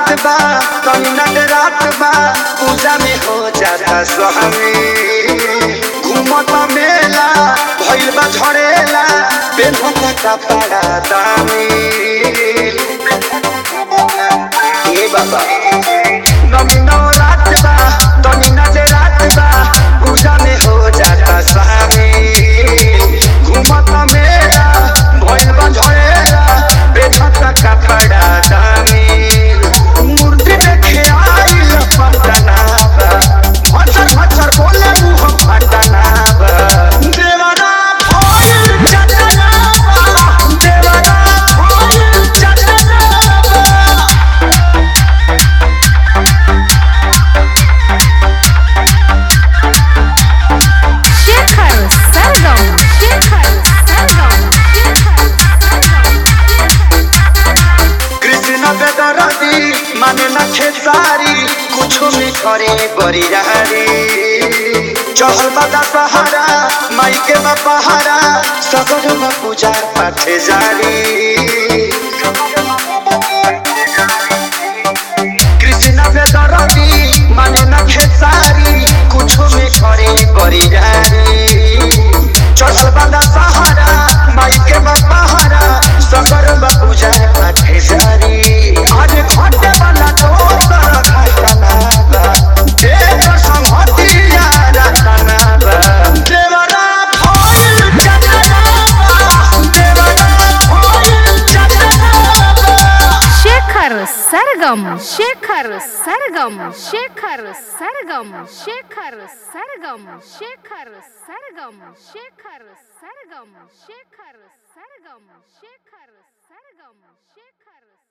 रात बा तनी नट रात बा पूजा में हो जाता स्वामी घूमत मेला भइल बा झड़ेला पेन्हत कपड़ा दामी ए बाबा नमी नौ रात बा तनी नट रात बा पूजा में हो जाता स्वामी घूमत मेला भइल बा झड़ेला पेन्हत कपड़ा दामी मूर्ति देखे आइल पटना बा भचर भचर बोले मुँह फटना बा देवरा भइल चटना बा देवरा भइल चटना बा शेखर सरगम शेखर सरगम शेखर कृष्ण बेदरदी माने न खेसारी कुछो में करे बरियारी चहल बदा सहारा माई के बपहारा सगर में पूजा पाठ जारी कृष्ण बेदरदी माने न खेसारी कुछो में करे बरियारी चहल बदा सहारा माई के बपहारा सगर में पूजा पाठ जारी आज घटे वाला दोसर घटना बा देवर संहतिया रचना बा देवरा भइल चटना बा देवरा भइल चटना बा शेखर सरगम शेखर सरगम शेखर सरगम शेखर सरगम शेखर सरगम शेखर सरगम शेखर सरगम शेखर सरगम शेखर